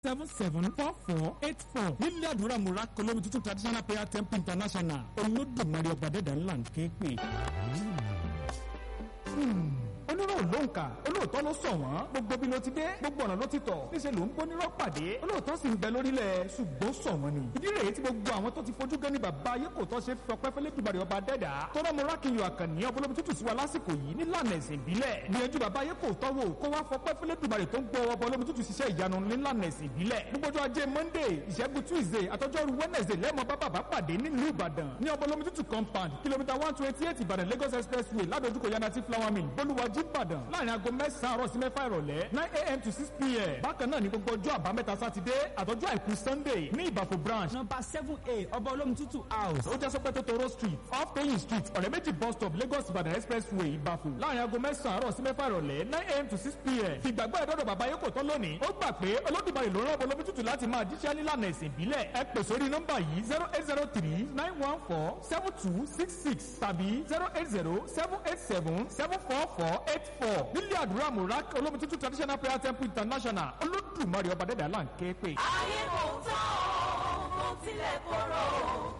seven seven four four eight four nílẹ̀ àdúrà múra kọlọ́mi tuntun traditional prayer temple international olódùmarè ọba dẹ́dà ńlá ń ké pè. onírò ló ń kà olóòótọ́ ló sọ wọ́n gbogbo bí ló ti dé gbogbo ọ̀nà ló ti tọ̀ níṣẹ́ ló ń gbónírọ́ pàdé olóòótọ́ sì ń bẹ lórílẹ̀ ṣùgbọ́n sọ wọ́n ni. ìdí rèé tí gbogbo àwọn tó ti fojú gan ni bàbá ayé kò tọ́ ṣe fọpẹ́ fẹ́lẹ́ dùbàrè ọba dẹ́dà tọ́rọ mo rákìyàn àkànní ọbọlọ́bi tútù sí wa lásìkò yìí nílànà ẹ̀sìn ìbílẹ̀ gbìyànjú bàbá ayé kò tọ́ wò kó wá fọpẹ́ fẹ́lẹ́ dùbàrè tó ń gbọ́ ọbọlọ́bi tútù ṣiṣẹ́ ìyanu nílànà ẹ̀sìn ìbílẹ̀ gbogbo ọjọ́ ajé monday ìṣẹ́gun tuesday àtọ́jọ́rú wednesday lẹ́mọ̀ bá bàbá pàdé nílùú ìbàdàn ní ọbọlọ́bi tútù compound kìlómítà one twenty eight ìbàdàn lagos expressway ládojúkọ yanati flower mill bolúwàjí ìbàdàn láàrin aago mẹ́sàn-án àárọ̀ sí mẹ́fà ìrọ̀lẹ́ nine a.m. to six p.m. bákan náà ní gbogbo ọjọ́ àbámẹ́ta sátidé àtọ́jú àìkú sunday ní ìbàfò branch nọmba seven a ọba olómi tútù house. ó jẹ́ sọ́pẹ́ tó toro street off paying street ọ̀rẹ́ méjì bus stop lagos ìbàdàn expressway ìbàfò láàrin aago mẹ́sàn-án àárọ̀ sí mẹ́fà ìrọ̀lẹ́ nine a.m. to six p.m. fìgbàgbọ́ ẹ̀dọ́dọ̀ bàbá yóò kò tán lónìí ó gbà pé olódùmarè ló rán ọbọlómi tútù láti máa jíṣẹ́ nílànà ẹ̀sìn ìbílẹ̀ ẹ pè sórí nọ́mbà yìí zero eight zero three nine one four seven two six six tàbí zero eight zero seven eight seven seven four four eight four nílé àdúrà murak olómi tútù traditional prayer temple international olódùmarè ọba dẹ́dà là ń ké pè. ayé kò tán o kò tilẹ̀ korò